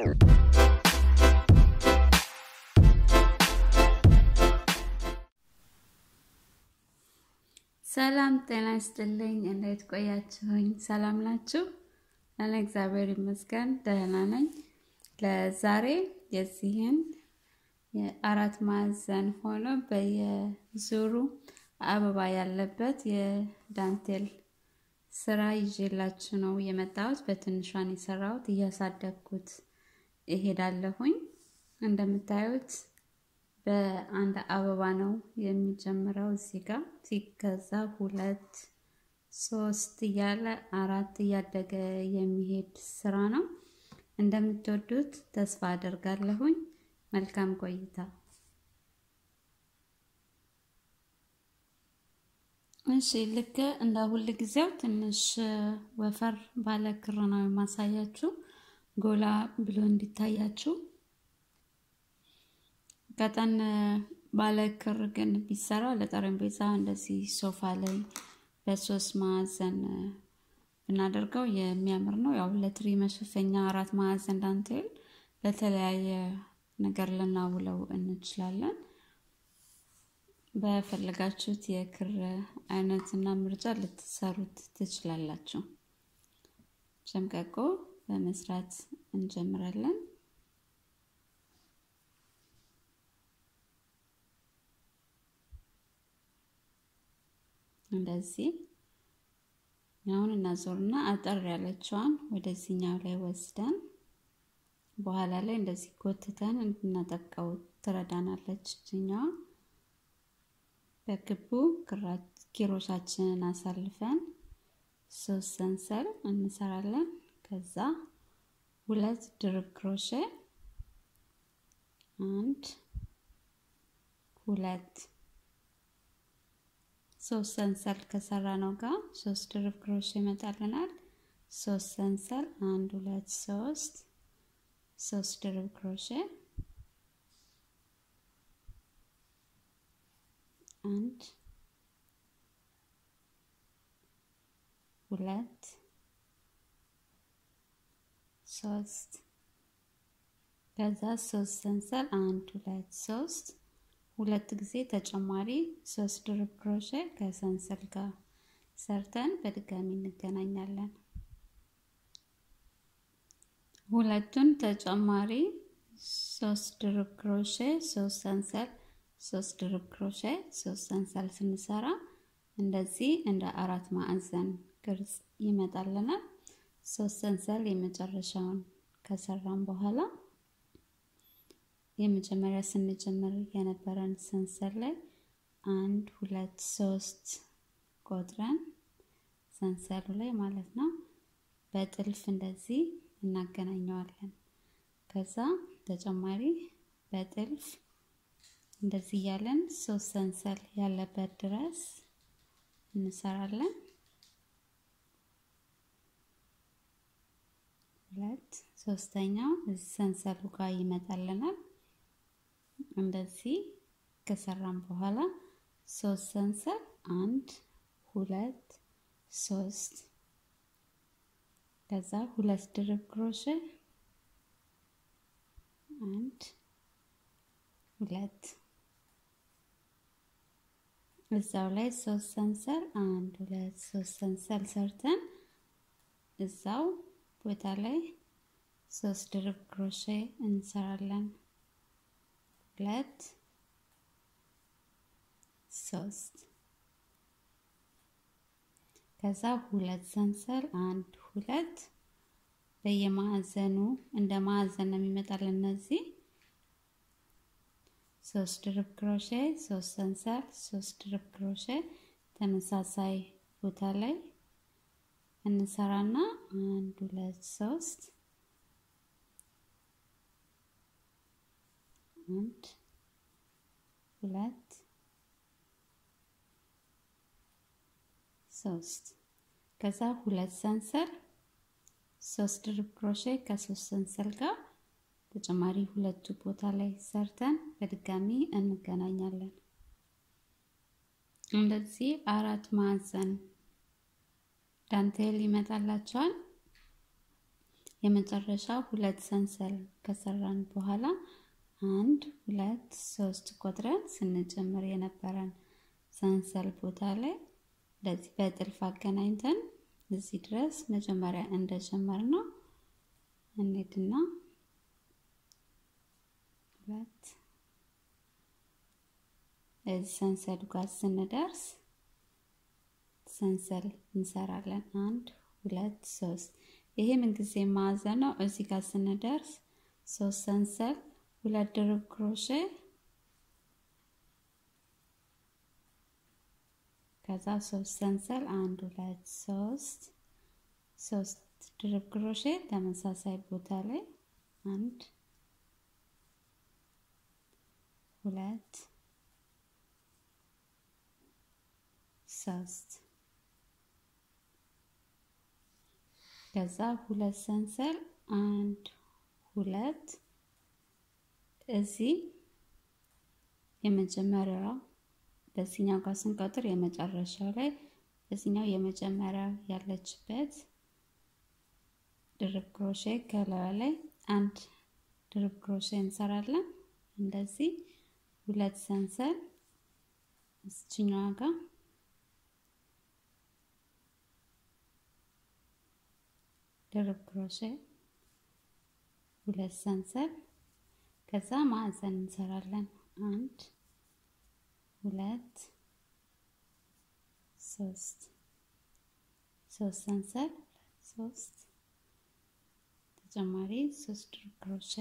ሰላም ጤና ይስጥልኝ። እንዴት ቆያችሁኝ? ሰላም ናችሁ? እኔ እግዚአብሔር ይመስገን ደህና ነኝ። ለዛሬ የዚህን የአራት ማዕዘን ሆኖ በየዙሩ አበባ ያለበት የዳንቴል ስራ ይዤላችሁ ነው የመጣሁት። በትንሿን የሰራሁት እያሳደግኩት እሄዳለሁኝ። እንደምታዩት በአንድ አበባ ነው የሚጀምረው። እዚህ ጋር ሲከዛ ሁለት ሶስት እያለ አራት እያደገ የሚሄድ ስራ ነው። እንደምትወዱት ተስፋ አደርጋለሁኝ። መልካም ቆይታ። እሺ ልክ እንደ ሁል ጊዜው ትንሽ ወፈር ባለ ክር ነው የማሳያችሁ ጎላ ብሎ እንዲታያችሁ። ቀጠን ባለ ክር ግን ቢሰራ ለጠረጴዛ እንደዚህ ሶፋ ላይ በሶስት ማዕዘን ብናደርገው የሚያምር ነው። ያው ለትሪ መሸፈኛ አራት ማዕዘን ዳንቴል ለተለያየ ነገር ልናውለው እንችላለን። በፈለጋችሁት የክር አይነትና ምርጫ ልትሰሩት ትችላላችሁ። ሸምቀቆ በመስራት እንጀምራለን። እንደዚህ አሁን እናዞርና አጠር ያለችዋን ወደዚህኛው ላይ ወስደን በኋላ ላይ እንደዚህ ጎትተን እንድናጠብቀው ትረዳናለች። እችኛዋ በክቡ ኪሮሻችንን አሳልፈን ሶስት ሰንሰል እንሰራለን። ከዛ ሁለት ድርብ ክሮሼ አንድ ሁለት ሶስት ሰንሰል ከሰራ ነው ጋር ሶስት ድርብ ክሮሼ ይመጣልናል። ሶስት ሰንሰል አንድ ሁለት ሶስት ሶስት ድርብ ክሮሼ አንድ ሁለት ሶስት ከዛ ሶስት ሰንሰል አንድ ሁለት ሶስት ሁለት ጊዜ ተጨማሪ ሶስት ድርብ ክሮሼ ከሰንሰል ጋር ሰርተን በድጋሚ እንገናኛለን። ሁለቱን ተጨማሪ ሶስት ድርብ ክሮሼ ሶስት ሰንሰል ሶስት ድርብ ክሮሼ ሶስት ሰንሰል ስንሰራ እንደዚህ እንደ አራት ማዕዘን ቅርጽ ይመጣልናል። ሶስት ሰንሰል የመጨረሻውን ከሰራን በኋላ የመጀመሪያ ስንጀምር የነበረን ሰንሰል ላይ አንድ ሁለት ሶስት ቆጥረን ሰንሰሉ ላይ ማለት ነው በጥልፍ እንደዚህ እናገናኘዋለን። ከዛ ተጨማሪ በጥልፍ እንደዚህ እያለን ሶስት ሰንሰል ያለበት ድረስ እንሰራለን። ሁለት ሶስተኛው እዚህ ሰንሰሉ ጋር ይመጣልናል። እንደዚህ ከሰራን በኋላ ሶስት ሰንሰል አንድ ሁለት ሶስት ከዛ ሁለት ድርብ ክሮሼ አንድ ሁለት እዛው ላይ ሶስት ሰንሰል አንድ ሁለት ሶስት ሰንሰል ሰርተን እዛው ቦታ ላይ ሶስት ድርብ ክሮሼ እንሰራለን። ሁለት ሶስት ከዛ ሁለት ሰንሰል አንድ ሁለት በየማዕዘኑ እንደ ማዕዘን ነው የሚመጣልን እነዚህ ሶስት ድርብ ክሮሼ ሶስት ሰንሰል ሶስት ድርብ ክሮሼ ተመሳሳይ ቦታ ላይ እንሰራና አንድ ሁለት ሶስት አንድ ሁለት ሶስት ከዛ ሁለት ሰንሰል ሶስት ድርብ ክሮሼ ከሶስት ሰንሰል ጋር ተጨማሪ ሁለቱ ቦታ ላይ ሰርተን በድጋሚ እንገናኛለን። እንደዚህ አራት ማዕዘን ዳንቴል ይመጣላቸዋል። የመጨረሻ ሁለት ሰንሰል ከሰራን በኋላ አንድ ሁለት ሶስት ቆጥረን ስንጨምር የነበረን ሰንሰል ቦታ ላይ እንደዚህ በጥልፍ አገናኝተን እዚህ ድረስ መጀመሪያ እንደጀመር ነው እንሄድና ሁለት እዚህ ሰንሰሉ ጋር ስንደርስ ሰንሰል እንሰራለን። አንድ ሁለት ሶስት። ይሄ ምንጊዜ ማዕዘን ነው። እዚህ ጋር ስንደርስ ሶስት ሰንሰል፣ ሁለት ድርብ ክሮሼ ከዛ ሶስት ሰንሰል፣ አንድ ሁለት ሶስት ሶስት ድርብ ክሮሼ ተመሳሳይ ቦታ ላይ አንድ ሁለት ሶስት ከዛ ሁለት ሰንሰል አንድ ሁለት እዚህ የመጀመሪያው በዚህኛው ጋር ስንቆጥር የመጨረሻው ላይ በዚህኛው የመጀመሪያው ያለችበት ድርብ ክሮሼ ከላዩ ላይ አንድ ድርብ ክሮሼ እንሰራለን። እንደዚህ ሁለት ሰንሰል እዚችኛዋ ጋር ድርብ ክሮሼ ሁለት ሰንሰል ከዛ ማዕዘን እንሰራለን። አንድ ሁለት ሶስት ሶስት ሰንሰል ሶስት ተጨማሪ ሶስት ድርብ ክሮሼ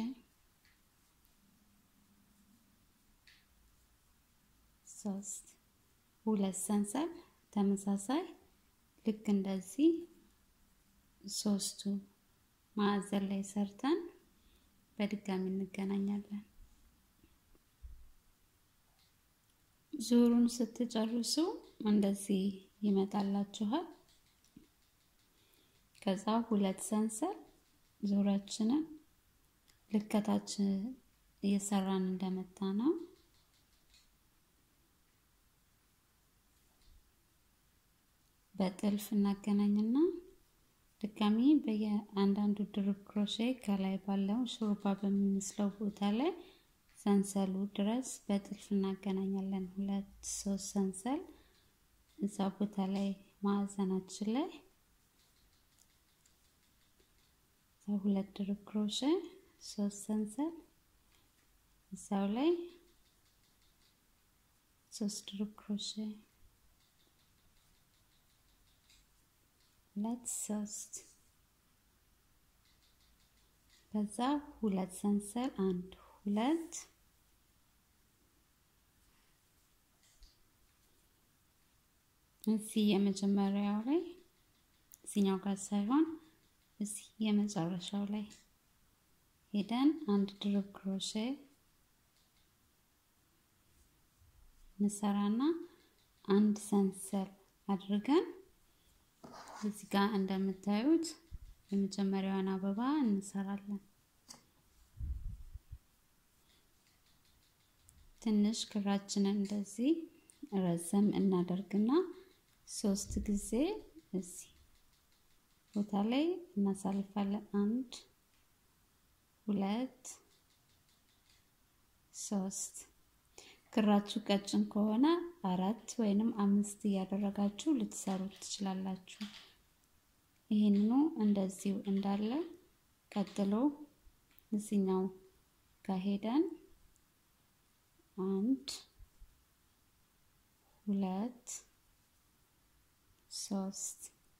ሶስት ሁለት ሰንሰል ተመሳሳይ ልክ እንደዚህ ሶስቱ ማዕዘን ላይ ሰርተን በድጋሚ እንገናኛለን። ዙሩን ስትጨርሱ እንደዚህ ይመጣላችኋል። ከዛ ሁለት ሰንሰል ዙሪያችንን ልከታች እየሰራን እንደመጣ ነው በጥልፍ እናገናኝና ድጋሚ በየአንዳንዱ ድርብ ክሮሼ ከላይ ባለው ሹሩባ በሚመስለው ቦታ ላይ ሰንሰሉ ድረስ በጥልፍ እናገናኛለን። ሁለት ሶስት ሰንሰል እዛ ቦታ ላይ ማዕዘናችን ላይ እዛ ሁለት ድርብ ክሮሼ ሶስት ሰንሰል እዛው ላይ ሶስት ድርብ ክሮሼ ሁለት ሶስት ከዛ ሁለት ሰንሰል አንድ ሁለት እዚህ የመጀመሪያው ላይ እዚህኛው ጋር ሳይሆን እዚህ የመጨረሻው ላይ ሄደን አንድ ድርብ ክሮሼ እንሰራና አንድ ሰንሰል አድርገን እዚህ ጋር እንደምታዩት የመጀመሪያዋን አበባ እንሰራለን። ትንሽ ክራችንን እንደዚህ ረዘም እናደርግና ሶስት ጊዜ እዚህ ቦታ ላይ እናሳልፋለን። አንድ ሁለት ሶስት። ክራችሁ ቀጭን ከሆነ አራት ወይንም አምስት እያደረጋችሁ ልትሰሩት ትችላላችሁ። ይህንኑ እንደዚሁ እንዳለ ቀጥሎ እዚኛው ጋር ሄደን አንድ ሁለት ሶስት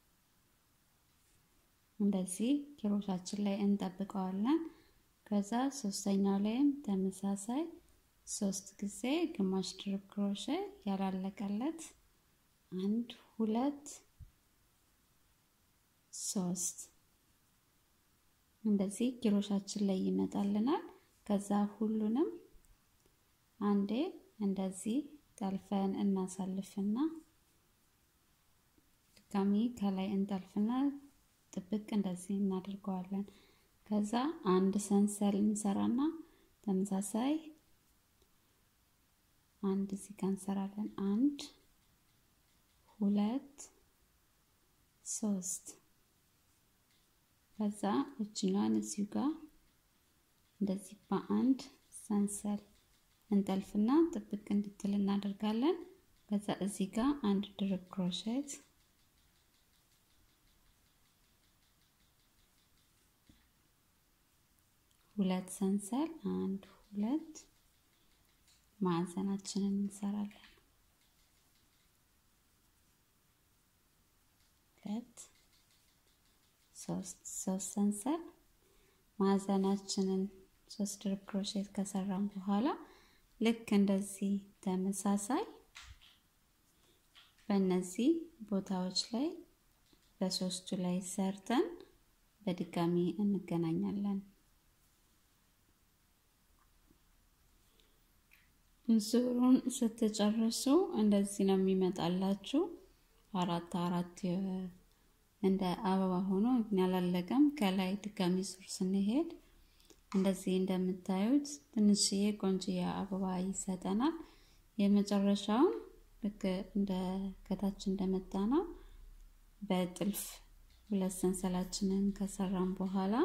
እንደዚህ ኪሮሻችን ላይ እንጠብቀዋለን። ከዛ ሶስተኛው ላይም ተመሳሳይ ሶስት ጊዜ ግማሽ ድርብ ክሮሼ ያላለቀለት አንድ ሁለት ሶስት እንደዚህ ኪሮሻችን ላይ ይመጣልናል። ከዛ ሁሉንም አንዴ እንደዚህ ጠልፈን እናሳልፍና ድጋሚ ከላይ እንጠልፍና ጥብቅ እንደዚህ እናደርገዋለን። ከዛ አንድ ሰንሰል እንሰራና ተመሳሳይ አንድ እዚህ ጋር እንሰራለን። አንድ ሁለት ሶስት ከዛ እችኛዋን እዚሁ ጋር እንደዚህ በአንድ ሰንሰል እንጠልፍና ጥብቅ እንድትል እናደርጋለን። ከዛ እዚህ ጋር አንድ ድርብ ክሮሼት ሁለት ሰንሰል አንድ ሁለት ማዕዘናችንን እንሰራለን። ሁለት ሶስት ሶስት ሰንሰል ማዕዘናችንን ሶስት ድርብ ክሮሼት ከሰራን በኋላ ልክ እንደዚህ ተመሳሳይ በእነዚህ ቦታዎች ላይ በሶስቱ ላይ ሰርተን በድጋሚ እንገናኛለን። ዙሩን ስትጨርሱ እንደዚህ ነው የሚመጣላችሁ። አራት አራት እንደ አበባ ሆኖ ያላለቀም። ከላይ ድጋሚ ዙር ስንሄድ እንደዚህ እንደምታዩት ትንሽዬ ቆንጅዬ አበባ ይሰጠናል። የመጨረሻውን ልክ እንደ ከታች እንደመጣ ነው በጥልፍ ሁለት ሰንሰላችንን ከሰራን በኋላ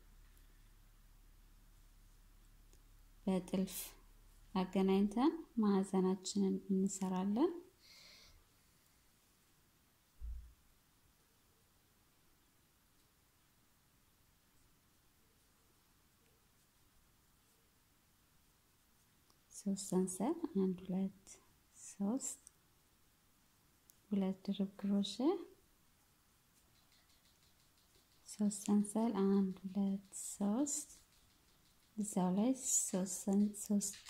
በጥልፍ አገናኝተን ማዕዘናችንን እንሰራለን። ሶስት ሰንሰል አንድ ሁለት ሶስት ሁለት ድርብ ክሮሼ ሶስት ሰንሰል አንድ ሁለት ሶስት እዛው ላይ ሶስት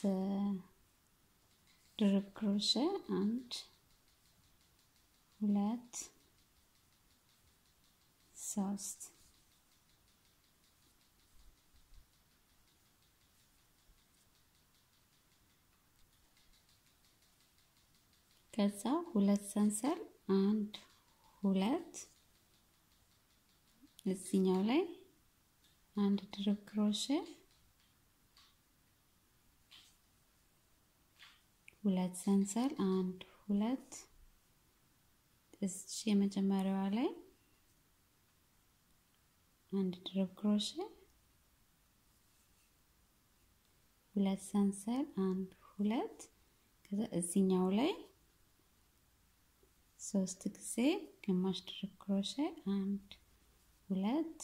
ድርብ ክሮሼ አንድ ሁለት ሶስት ከዛ ሁለት ሰንሰል አንድ ሁለት እዚኛው ላይ አንድ ድርብ ክሮሼ ሁለት ሰንሰል አንድ ሁለት እዚህ የመጀመሪያዋ ላይ አንድ ድርብ ክሮሼ ሁለት ሰንሰል አንድ ሁለት ከዛ እዚኛው ላይ ሶስት ጊዜ ግማሽ ድርብ ክሮሼ አንድ ሁለት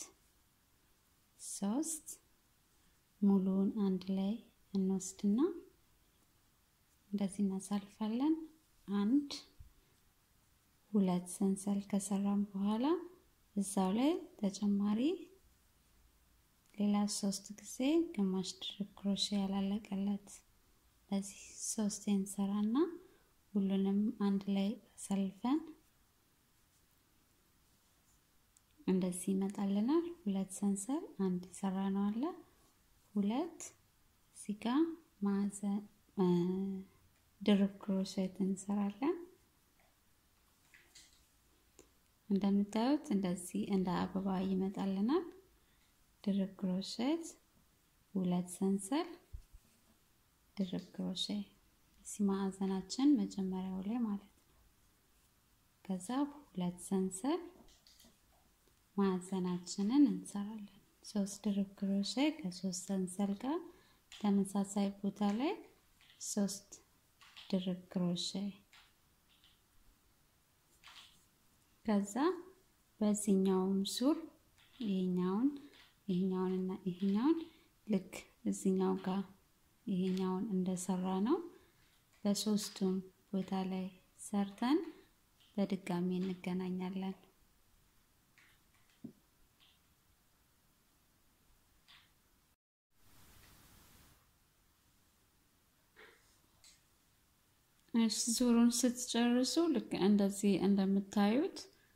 ሶስት ሙሉውን አንድ ላይ እንወስድና እንደዚህ እናሳልፋለን። አንድ ሁለት ሰንሰል ከሰራን በኋላ እዛው ላይ ተጨማሪ ሌላ ሶስት ጊዜ ግማሽ ድርብ ክሮሼ ያላለቀለት ለዚህ ሶስት እንሰራና ሁሉንም አንድ ላይ አሳልፈን እንደዚህ ይመጣልናል። ሁለት ሰንሰል አንድ የሰራ ነው አለ ሁለት እዚህ ጋ ማዕዘን ድርብ ክሮሼት እንሰራለን። እንደምታዩት እንደዚህ እንደ አበባ ይመጣልናል። ድርብ ክሮሼት ሁለት ሰንሰል ድርብ ክሮሼ እዚህ ማዕዘናችን መጀመሪያው ላይ ማለት ነው። ከዛ ሁለት ሰንሰል ማዕዘናችንን እንሰራለን። ሶስት ድርብ ክሮሼ ከሶስት ሰንሰል ጋር ተመሳሳይ ቦታ ላይ ሶስት ድርብ ክሮሼ ከዛ በዚህኛውም ሱር ይሄኛውን ይሄኛውን እና ይሄኛውን ልክ እዚኛው ጋር ይሄኛውን እንደሰራ ነው በሶስቱም ቦታ ላይ ሰርተን በድጋሚ እንገናኛለን። እሺ ዙሩን ስትጨርሱ ልክ እንደዚህ እንደምታዩት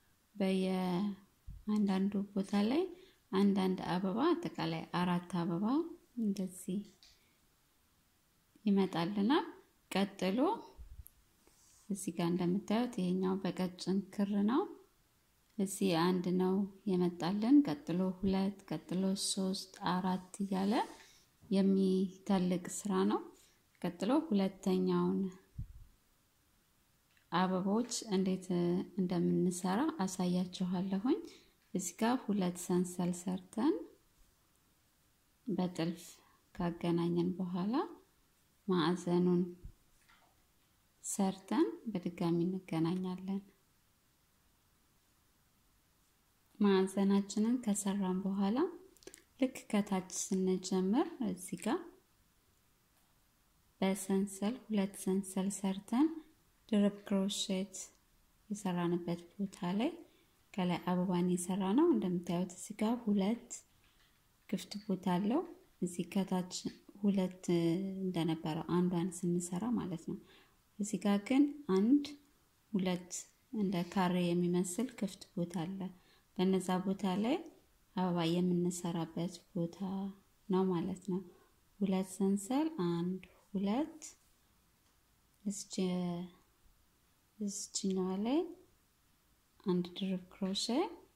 በየአንዳንዱ ቦታ ላይ አንዳንድ አበባ አጠቃላይ አራት አበባ እንደዚህ ይመጣልናል። ቀጥሎ እዚህ ጋር እንደምታዩት ይሄኛው በቀጭን ክር ነው። እዚህ አንድ ነው የመጣልን። ቀጥሎ ሁለት፣ ቀጥሎ ሶስት፣ አራት እያለ የሚተልቅ ስራ ነው። ቀጥሎ ሁለተኛውን አበቦች እንዴት እንደምንሰራ አሳያችኋለሁኝ። እዚህ ጋር ሁለት ሰንሰል ሰርተን በጥልፍ ካገናኘን በኋላ ማዕዘኑን ሰርተን በድጋሚ እንገናኛለን። ማዕዘናችንን ከሰራን በኋላ ልክ ከታች ስንጀምር እዚህ ጋር በሰንሰል ሁለት ሰንሰል ሰርተን ድርብ ክሮሼት የሰራንበት ቦታ ላይ ከላይ አበባን የሰራ ነው። እንደምታዩት እዚህ ጋር ሁለት ክፍት ቦታ አለው። እዚህ ከታች ሁለት እንደነበረው አንዷን ስንሰራ ማለት ነው። እዚህ ጋር ግን አንድ ሁለት እንደ ካሬ የሚመስል ክፍት ቦታ አለ። በነዛ ቦታ ላይ አበባ የምንሰራበት ቦታ ነው ማለት ነው። ሁለት ሰንሰል አንድ ሁለት እዚችኛዋ ላይ አንድ ድርብ ክሮሼ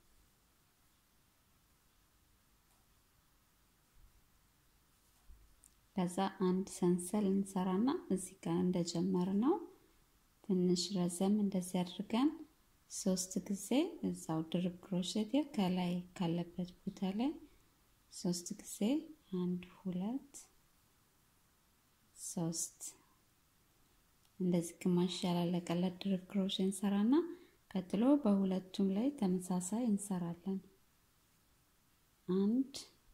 ከዛ አንድ ሰንሰል እንሰራና እዚህ ጋር እንደጀመር ነው ትንሽ ረዘም እንደዚህ አድርገን ሶስት ጊዜ እዛው ድርብ ክሮሼት ከላይ ካለበት ቦታ ላይ ሶስት ጊዜ አንድ ሁለት ሶስት እንደዚህ ግማሽ ያላለቀለት ድርብ ክሮሼ እንሰራና ቀጥሎ በሁለቱም ላይ ተመሳሳይ እንሰራለን። አንድ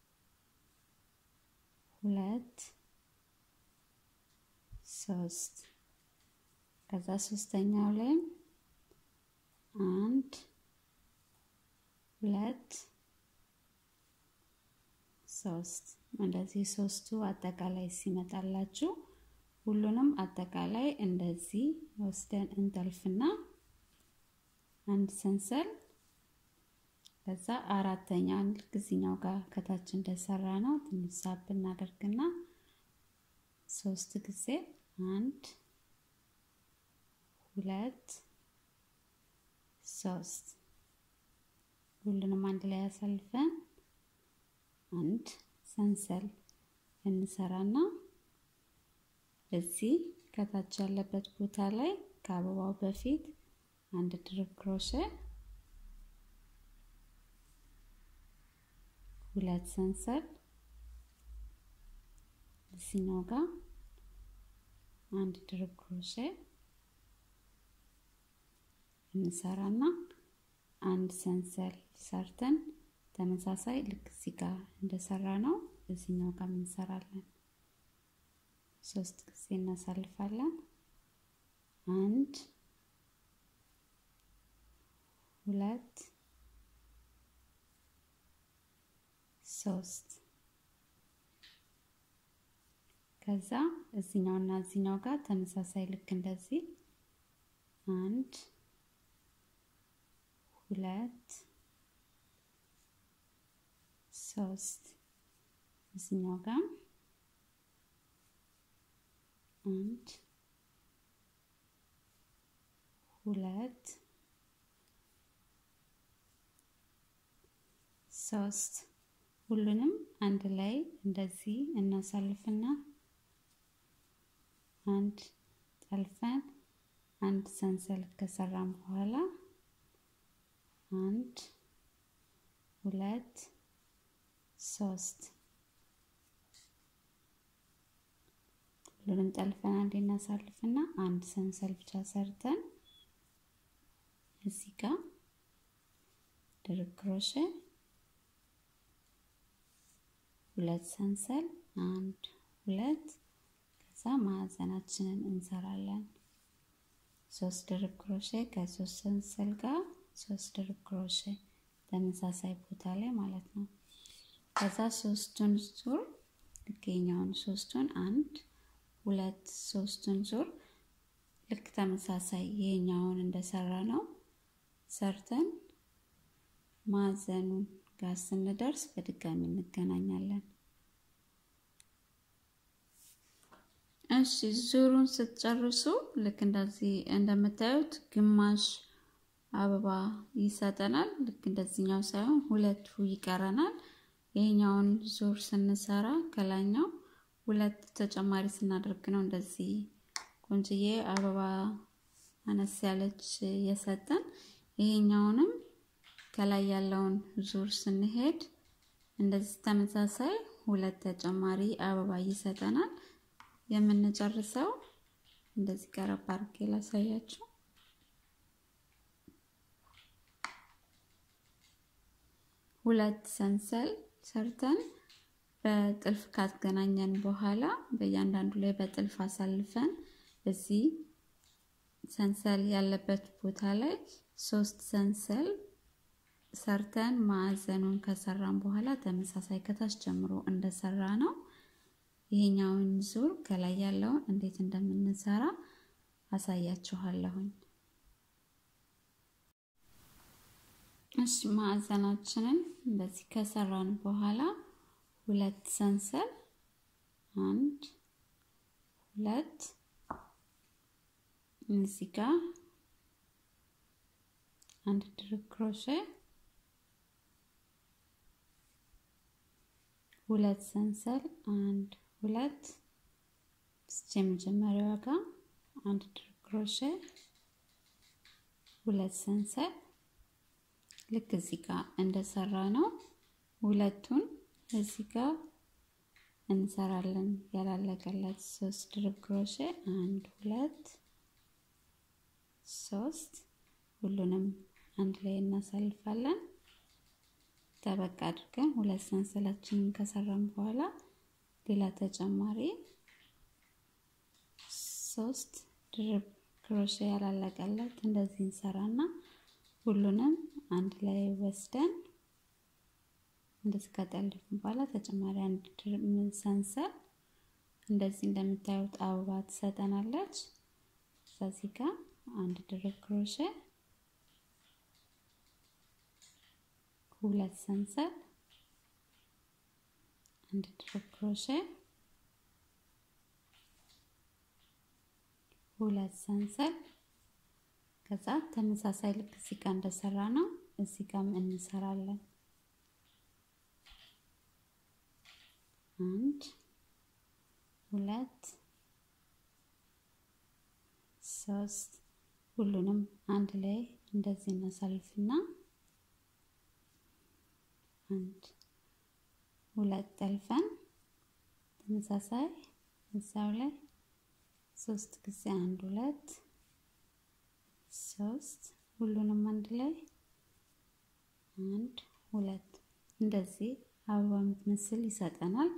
ሁለት ሶስት ከዛ ሶስተኛው ላይ አንድ ሁለት ሶስት እንደዚህ ሶስቱ አጠቃላይ ሲመጣላችሁ ሁሉንም አጠቃላይ እንደዚህ ወስደን እንጠልፍና አንድ ሰንሰል ከዛ አራተኛ ልክ እዚህኛው ጋር ከታች እንደሰራ ነው ትንሽ ሳብ እናደርግና ሶስት ጊዜ አንድ ሁለት ሶስት ሁሉንም አንድ ላይ ያሳልፈን አንድ ሰንሰል እንሰራና እዚህ ከታች ያለበት ቦታ ላይ ከአበባው በፊት አንድ ድርብ ክሮሼ ሁለት ሰንሰል እዚህኛው ጋር አንድ ድርብ ክሮሼ እንሰራና አንድ ሰንሰል ሰርተን ተመሳሳይ ልክ እዚህ ጋር እንደሰራ ነው እዚህኛው ጋር እንሰራለን። ሶስት ጊዜ እናሳልፋለን። አንድ ሁለት ሶስት ከዛ እዚኛው እና እዚኛው ጋር ተመሳሳይ ልክ እንደዚህ አንድ ሁለት ሶስት እዚኛው ጋር አንድ ሁለት ሶስት ሁሉንም አንድ ላይ እንደዚህ እናሳልፍና አንድ ጠልፈን አንድ ሰንሰል ከሰራን በኋላ አንድ ሁለት ሶስት ሁሉንም ጠልፈን አንድ እናሳልፍና አንድ ሰንሰል ብቻ ሰርተን እዚህ ጋር ድርብ ክሮሼ ሁለት ሰንሰል አንድ ሁለት ከዛ ማዕዘናችንን እንሰራለን። ሶስት ድርብ ክሮሼ ከሶስት ሰንሰል ጋር ሶስት ድርብ ክሮሼ ተመሳሳይ ቦታ ላይ ማለት ነው። ከዛ ሶስቱን ዙር ልኬኛውን ሶስቱን አንድ ሁለት ሶስቱን ዙር ልክ ተመሳሳይ ይሄኛውን እንደሰራ ነው ሰርተን ማዕዘኑን ጋር ስንደርስ በድጋሚ እንገናኛለን። እሺ ዙሩን ስትጨርሱ ልክ እንደዚህ እንደምታዩት ግማሽ አበባ ይሰጠናል። ልክ እንደዚህኛው ሳይሆን ሁለቱ ይቀረናል። ይሄኛውን ዙር ስንሰራ ከላይኛው ሁለት ተጨማሪ ስናደርግ ነው እንደዚህ ቆንጅዬ አበባ አነስ ያለች የሰጠን። ይሄኛውንም ከላይ ያለውን ዙር ስንሄድ እንደዚህ ተመሳሳይ ሁለት ተጨማሪ አበባ ይሰጠናል። የምንጨርሰው እንደዚህ ቀረብ አድርጌ ላሳያችሁ። ሁለት ሰንሰል ሰርተን በጥልፍ ካገናኘን በኋላ በእያንዳንዱ ላይ በጥልፍ አሳልፈን እዚህ ሰንሰል ያለበት ቦታ ላይ ሶስት ሰንሰል ሰርተን ማዕዘኑን ከሰራን በኋላ ተመሳሳይ ከታች ጀምሮ እንደሰራ ነው። ይሄኛውን ዙር ከላይ ያለውን እንዴት እንደምንሰራ አሳያችኋለሁኝ። እሺ ማዕዘናችንን እንደዚህ ከሰራን በኋላ ሁለት ሰንሰል አንድ ሁለት እዚህ ጋር አንድ ድርብ ክሮሼ ሁለት ሰንሰል አንድ ሁለት እስቲ የመጀመሪያዋ ጋር አንድ ድርብ ክሮሼ ሁለት ሰንሰል ልክ እዚህ ጋር እንደሰራ ነው ሁለቱን እዚህ ጋር እንሰራለን ያላለቀለት ሶስት ድርብ ክሮሼ አንድ ሁለት ሶስት ሁሉንም አንድ ላይ እናሳልፋለን። ጠበቅ አድርገን ሁለት ሰንሰላችንን ከሰራን በኋላ ሌላ ተጨማሪ ሶስት ድርብ ክሮሼ ያላለቀለት እንደዚህ እንሰራና ሁሉንም አንድ ላይ ወስደን እንደዚህ ከጠለፍን በኋላ ተጨማሪ አንድ ድርብ ሰንሰል እንደዚህ እንደምታዩት አበባ ትሰጠናለች። እዚህ ጋር አንድ ድርብ ክሮሼ ሁለት ሰንሰል አንድ ድርብ ክሮሼ ሁለት ሰንሰል ከዛ ተመሳሳይ ልክ እዚህ ጋር እንደሰራ ነው እዚህ ጋርም እንሰራለን። አንድ ሁለት ሶስት ሁሉንም አንድ ላይ እንደዚህ እናሳልፍና አንድ ሁለት ጠልፈን ተመሳሳይ እዛው ላይ ሶስት ጊዜ አንድ ሁለት ሶስት ሁሉንም አንድ ላይ አንድ ሁለት እንደዚህ አበባ የምትመስል ይሰጠናል።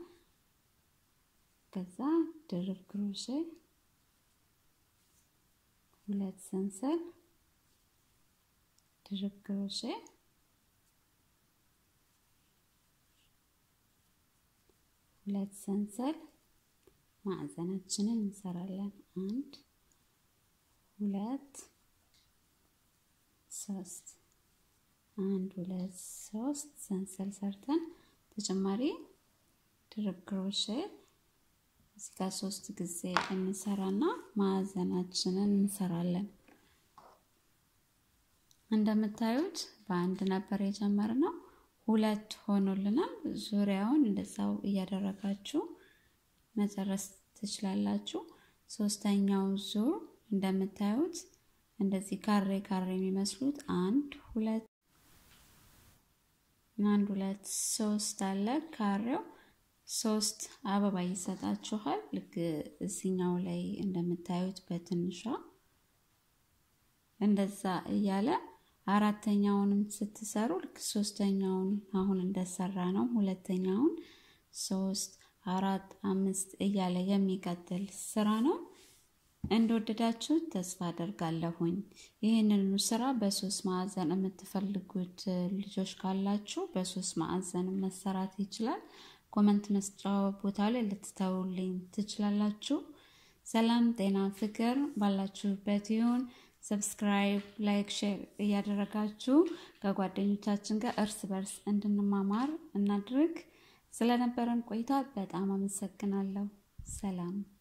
ከዛ ድርብ ክሮሼ ሁለት ሰንሰል ድርብ ክሮሼ ሁለት ሰንሰል ማዕዘናችንን እንሰራለን። አንድ ሁለት ሶስት አንድ ሁለት ሶስት ሰንሰል ሰርተን ተጨማሪ ድርብ ክሮሼ እዚህ ጋር ሶስት ጊዜ እንሰራና ማዕዘናችንን እንሰራለን። እንደምታዩት በአንድ ነበር የጀመርነው፣ ሁለት ሆኖልናል። ዙሪያውን እንደዛው እያደረጋችሁ መጨረስ ትችላላችሁ። ሶስተኛው ዙር እንደምታዩት እንደዚህ ካሬ ካሬ የሚመስሉት አንድ ሁለት አንድ ሁለት ሶስት አለ ካሬው ሶስት አበባ ይሰጣችኋል። ልክ እዚኛው ላይ እንደምታዩት በትንሿ እንደዛ እያለ አራተኛውንም ስትሰሩ ልክ ሶስተኛውን አሁን እንደሰራ ነው። ሁለተኛውን ሶስት አራት አምስት እያለ የሚቀጥል ስራ ነው። እንደወደዳችሁ ተስፋ አደርጋለሁኝ። ይህንን ስራ በሶስት ማዕዘን የምትፈልጉት ልጆች ካላችሁ በሶስት ማዕዘን መሰራት ይችላል። ኮመንት መስጫ ቦታ ላይ ልትተውልኝ ትችላላችሁ። ሰላም፣ ጤና፣ ፍቅር ባላችሁበት ይሁን። ሰብስክራይብ፣ ላይክ፣ ሼር እያደረጋችሁ ከጓደኞቻችን ጋር እርስ በርስ እንድንማማር እናድርግ። ስለነበረን ቆይታ በጣም አመሰግናለሁ። ሰላም